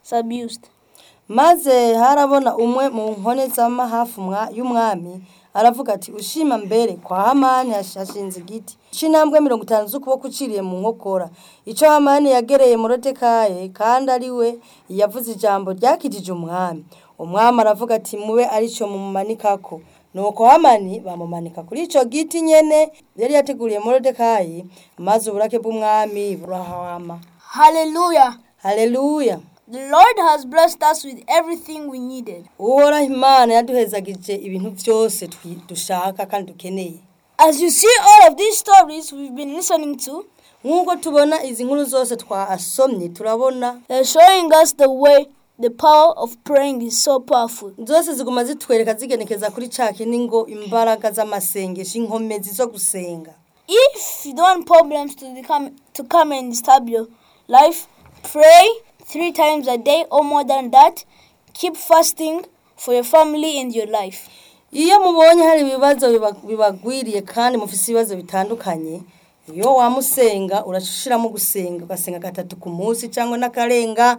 abused. maze harabona umwe mu nkone z'amahafu mwa- y'umwami aravuga ati ushima mbere kwa hamani hash- hashinze igiti c'intambwe mirongo itanu z'ukuboko uciriye mu nkokora ico hamani yagereye morodekayi kandi ari we yavuze ijambo ryakijije umwami umwami aravuga ati mube arico mumumanikako nuko hamani bamumanika kuri ico giti nyene yari yateguriye morodekayi maze uburake bw'umwami burahama Hallelujah. haleluya The Lord has blessed us with everything we needed. uhoraho imana yaduhezagije ibintu byose twi- dushaka kandi dukeneye As you see all of these stories we've been listening to, nk'uko tubona izi nkuru zose twasomye turabona they're showing us the way the power of praying is so powerful. zose ziguma zitwereka zigenekeza kuri ca kindi ngo imbaraga z'amasengesho inkomezi zo gusenga If you don't want problems to become to come and disturb your life, pray three times a day or more than that. Keep fasting for your family and your life. iyo mubonye hari ibibazo biba- bibagwiriye kandi mufise ibibazo bitandukanye iyo wamusenga urashiramo gusenga ugasenga gatatu ku munsi cyangwa n'akarenga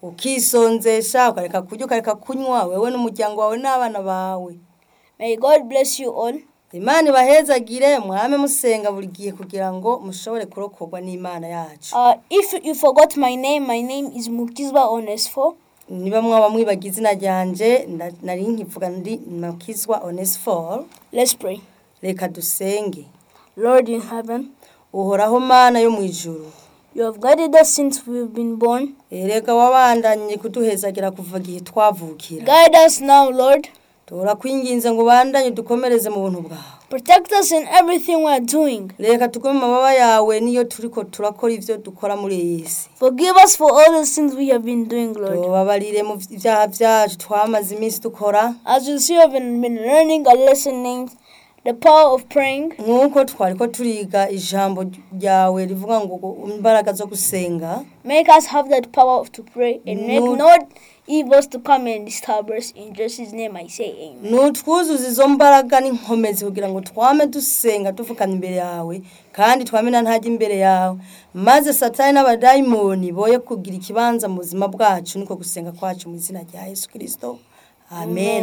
ukisonzesha ukareka kurya ukareka kunywa wewe n'umuryango wawe n'abana bawe May God bless you all. imana ibahezagire mwame musenga buri gihe kugira ngo mushobore kurokorwa n'imana yacu Uh, if you forgot my name, my name is Mukizwa Onesfo. niba mwaba mwibaga izina ryanje nda- nari nkivuga ndi makizwa onesfor Let's pray. reka dusenge Lord in heaven, uhoraho mana yo mu ijuru you have guided us since we've been born. erega wabandanye kuduhezagira kuva igihe twavukira Guide us now, Lord. turakwinginze ngo ubandanye dukomereze mu buntu bwawe Protect us in everything we are doing. reka tugume mu mababa yawe niyo turiko turakora ivyo dukora muri iyi si Forgive us for all the sins we have been doing, Lord. tubabarire mu vyaha vyacu twamaze iminsi dukora As you see, we've been, been learning a lesson named The Power of Praying. nk'uko twariko turiga ijambo ryawe rivuga ngo imbaraga zo gusenga Make us have that power to pray and make No. no evils to come and disturb us. In Jesus' name I say amen. nutwuzuza izo mbaraga n'inkomezi kugira ngo twame dusenga tuvukana imbere yawe kandi twame na ntajya imbere yawe maze satani n'abadayimoni boye kugira ikibanza mu buzima bwacu niko gusenga kwacu mu izina rya yesu kirisito amen